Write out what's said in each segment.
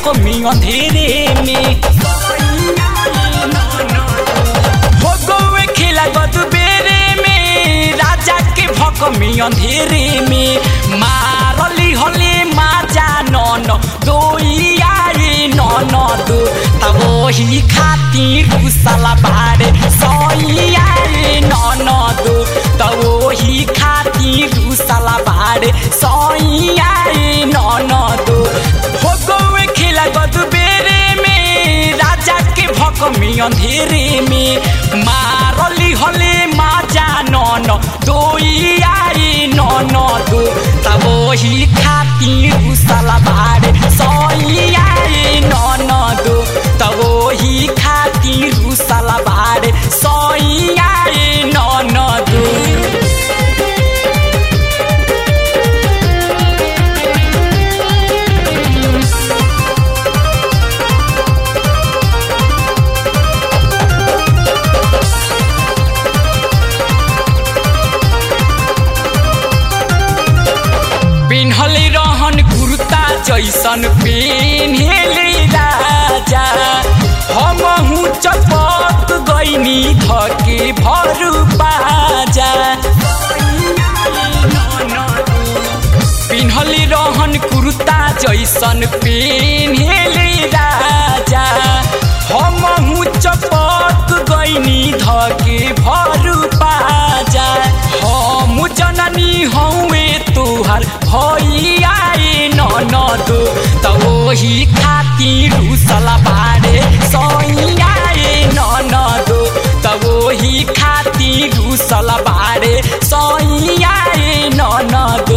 भकमी अंधेरे में हो गौए खेला गदबेरे में राजा के भकमी अंधेरे में मारली हले माजा नन दोइया रे नन दो तब वही खातिर रुसला बारे सैया रे नन दो तब वही खातिर रुसला बारे सैया रे नन दो हो गौए खेला गदबेरे में राजा के भकमी अंधेरे में मारली हले माजा नन दोइया रे नन दो तब वही खातिर रुसला बारे सैया रे नन दो तब वही खातिर रुसला बारे सैया रे नन दो पिन्हले रहन कुर्ता जैसन पेन्हले राजा हमहु चपत गइनी धके भरु बाजा पिन्हले रहन कुर्ता जैसन पेन्हले राजा हमहु चपत गइनी धके भरु बाजा हम जननी हौवे तुहार भैया ननद त ओही खातिर रुसला बारे सैया ननद त ओही खातिर रुसला बारे सैया ननद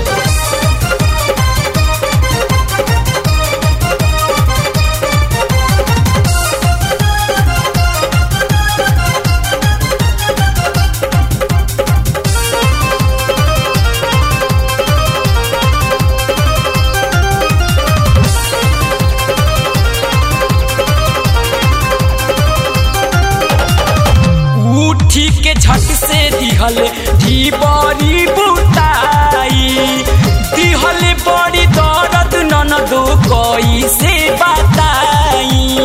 उठी के झट से दिहल धी बड़ी बुताई दिहल बड़ी दर्द ननदो कोई से बताई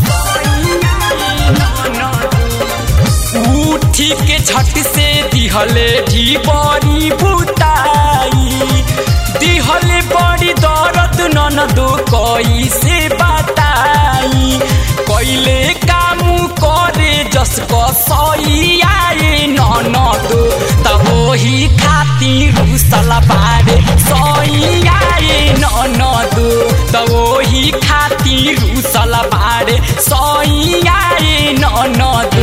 उठी के झट से दिहल धी बड़ी बुताई दिहल बड़ी दर्द ननदो कोई से बताई कैले काम करे जसको सैया ननद तब वही खातिर रुसला बारे सैया ननद तब वही खातिर रुसला बारे सैया ननद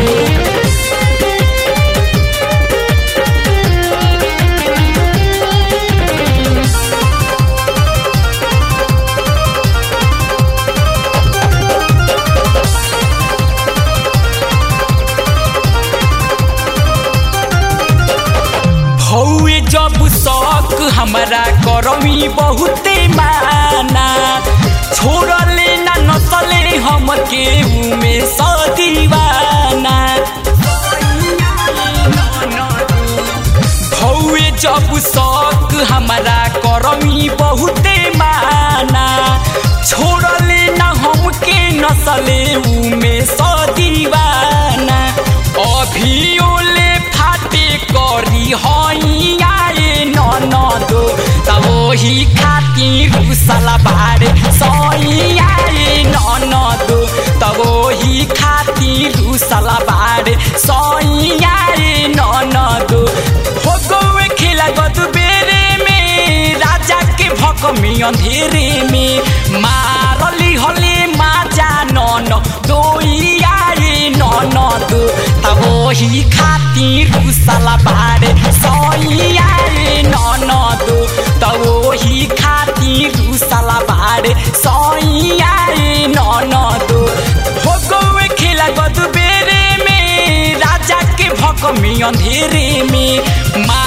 भौए जब शौक हमरा करमी बहुते माना छोड़ले ना नसले हम के उमे सदीवाना भौए जब शौक हमरा करमी बहुते माना छोड़ले ना हम के नसले उमे सदीवाना अभियोले फाटे करी हैया ननद तब वही खातिर रुसला बारे सैया ननद तब वही खातिर रुसला बारे सैया ननद हो गौए खेला गदबेरे में राजा के भकमी अंधेरे में मारली हले माजा नन दोइया ननद तब वही खातिर रुसला बारे सैया ननद तब वही खातिर रुसला बारे सैया ननद हो गौए खेला गदबेरे में राजा के भकमी अंधेरे में मा